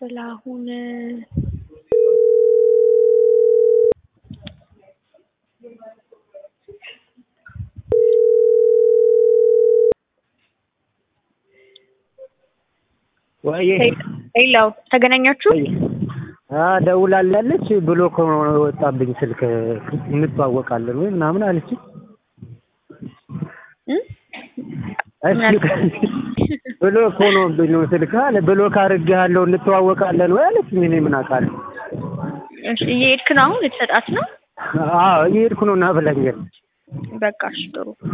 ጥላሁን ወይ ሌላው ተገናኛችሁ? ደውላለች ብሎ ከሆነ ወጣብኝ ስልክ እንተዋወቃለን ወይ ምናምን አለች። እሺ ብሎ እኮ ነው ብሎ ስልክ አለ ብሎ ካርጌሃለሁ እንተዋወቃለን ወይ አለች። እኔ ምን አውቃለሁ? እሺ እየሄድክ ነው አሁን ልትሰጣት ነው? አዎ እየሄድኩ ነው እና ብላኛለች። በቃ እሺ ጥሩ